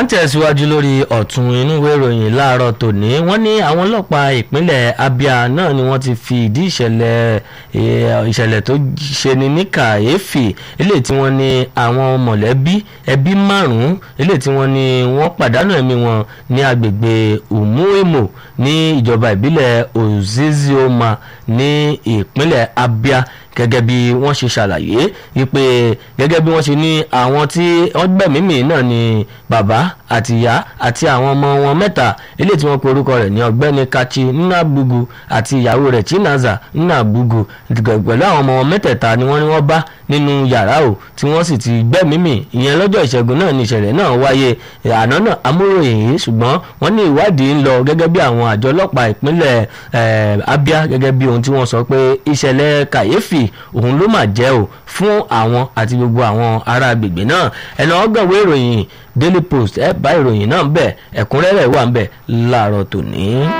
à ń tẹ̀síwájú lórí ọ̀tún inú ìwé ìròyìn láàárọ̀ tòní wọ́n ní àwọn ọlọ́pàá ìpínlẹ̀ Abia náà ni wọ́n ti fi ìdí ìṣẹ̀lẹ̀ ìṣẹ̀lẹ̀ tó ṣeni ní kàyéfì eléyìí tí wọ́n ní àwọn mọ̀lẹ́bí ẹbí márùn-ún eléyìí tí wọ́n ní wọ́n pàdánù ẹ̀mí wọn ní agbègbè Umuemo ní ìjọba ìbílẹ̀ Ozizioma ní ìpínlẹ̀ Abia gẹ́gẹ́ bí wọ́n ṣe ṣàlàyé wípé gẹ́gẹ́ bí wọ́n ṣe ní àwọn tí wọ́n gbẹ̀mímì náà ni bàbá àti ìyá àti àwọn ọmọ wọn mẹ́ta eléyìí tí wọ́n pe orúkọ rẹ̀ ní ọ̀gbẹ́ni Kachi Nnabugu àti ìyàwó rẹ̀ Chinaza Nnabugu pẹ̀lú àwọn ọmọ wọn mẹ́tẹ̀ẹ̀ta ni wọ́n ní wọ́n bá nínú yàrá o tí wọ́n sì ti gbẹ̀mímì ìyẹn lọ́jọ́ ìṣẹ́gun náà ni ìṣẹ̀lẹ̀ náà wáyé àná náà amúròyìn yìí ṣùgbọ́n wọ́n ní ìwádìí ń lọ gẹ́gẹ́ bí àwọn àjọ ọlọ́pàá ìpínlẹ̀ Abia gẹ́gẹ́ bí ohun tí wọ́n sọ pé ìṣẹ̀lẹ̀ kàyéfì òun ló mà jẹ́ o fún àwọn àti gbogbo àwọn ará agbègbè náà ẹ̀nà ọgọ́wé ìròyìn Daily Post ẹ̀ bá ìròyìn náà ń bẹ̀ ẹ̀kúnrẹ́rẹ́ wà ń bẹ̀ láàárọ̀ tòní.